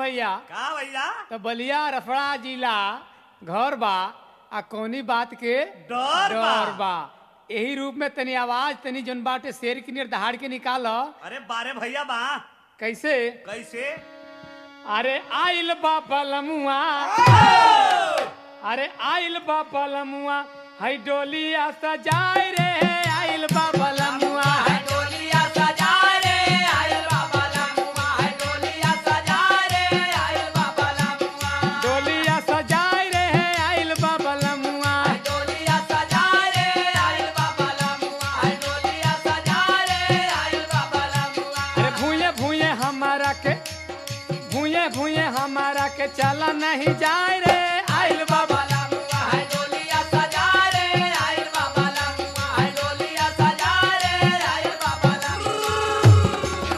भैया का भैया तो बलिया रफड़ा जिला घर बा आ कौनी बात के डर बा। डर बा यही रूप में तनी आवाज तनी जन बाटे शेर की नियर दहाड़ के निकाल अरे बारे भैया बा कैसे कैसे अरे आइल बा पलमुआ अरे आइल बा पलमुआ है डोलिया सजाए रे आइल बा पलमुआ है डोलिया सजा रे आयल बाबा लमुआ है डोलिया सजा रे आयल बाबा लमुआ डोलिया सजाए रे आइल बा पलमुआ डोलिया सजा रे आयल बाबा लमुआ है डोलिया सजा रे आयल बाबा लमुआ अरे भूये भूये हमारा के भूये भूये हमारा के चला नहीं जाए रे आइल बाबा बाबा लमुआ है डोलिया सजा रे आयल बाबा लमुआ है डोलिया सजा रे आयल बाबा लमुआ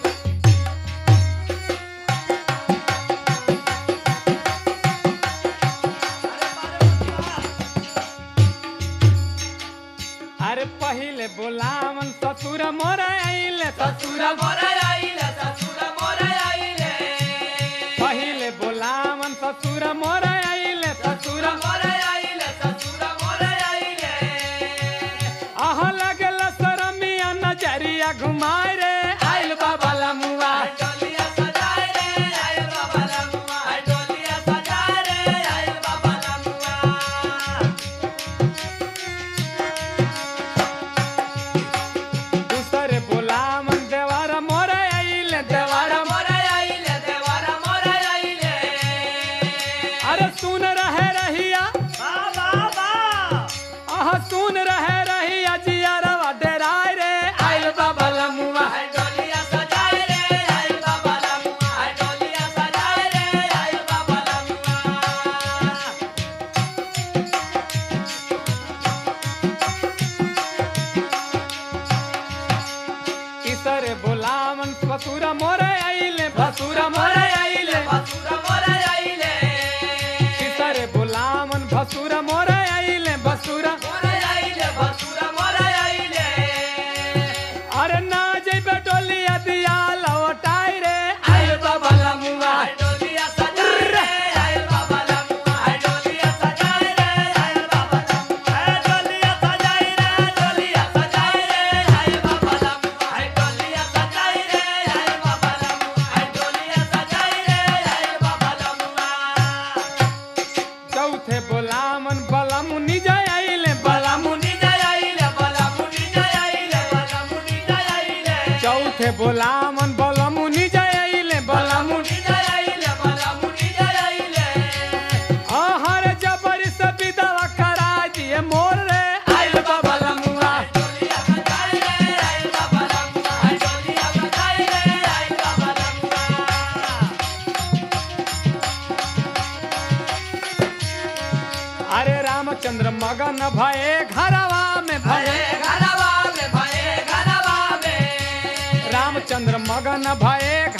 अरे पहिले बोलावन ससुर मोर आइले ससुर ससुर मोरा आइले ससुर मोरा आइले पहिले बोलावन ससुर मोर आइले ससुर मोरा आइले ससुर मोरा आइले आह लगल शरमिया नजरिया घुमाए रे आइल बाबा लमुआ डोलिया सजाए रे आयल बाबा लमुआ है डोलिया सजाए रे आयल बाबा लमुआ दूसरे बोलावन देवार मोर आइले देवार देवारा मोरा आइले देवारा मोरा आइले अरे सुन रहे रहिया बा बा बा आह सुन रहे रहिया जियारवा डेराय रे आइल बाबा लमुआ है डोलिया सजाए रे आयल बाबा लमुआ है डोलिया सजाए रे आयल बाबा लमुआ इसरे बोलावन ससुर मोर आइले भसुर मोर आइले ससुर मोरा आइले इसरे बोलावन भसुर मोर आइले भसुर मोरा आइले ससुर मोरा आइले अरे ना जइबे डोलिया दिया लौटाई रे आइल बाबा लमुआ है डोलिया सजाए रे आयल बाबा लमुआ है डोलिया सजाए रे आयल बाबा लमुआ ए डोलिया सजाई रे डोलिया सजाए रे आयल बाबा लमुआ है डोलिया सजाए रे आयल बाबा लमुआ है डोलिया सजाए रे आयल बाबा लमुआ चौथे बोलावन बलमुनि जय आइले बलमुनि मुनि जय आइले बला मुनि जय आइले बला मुनि जय आइले चौथे बोलावन बलमुनि जय आइले बलमुनि मुनि जय आइले बला मुनि जय आइले हर जबर से विदवा करा दिए मोर रे आइल बाबा लमुआ डोलिया सजाए रे आयल बाबा लमुआ है डोलिया सजाए रे आयल बाबा लमुआ अरे रामचंद्र मगन भये घरवा में भये भये घरवा में भये घरवा में रामचंद्र मगन भये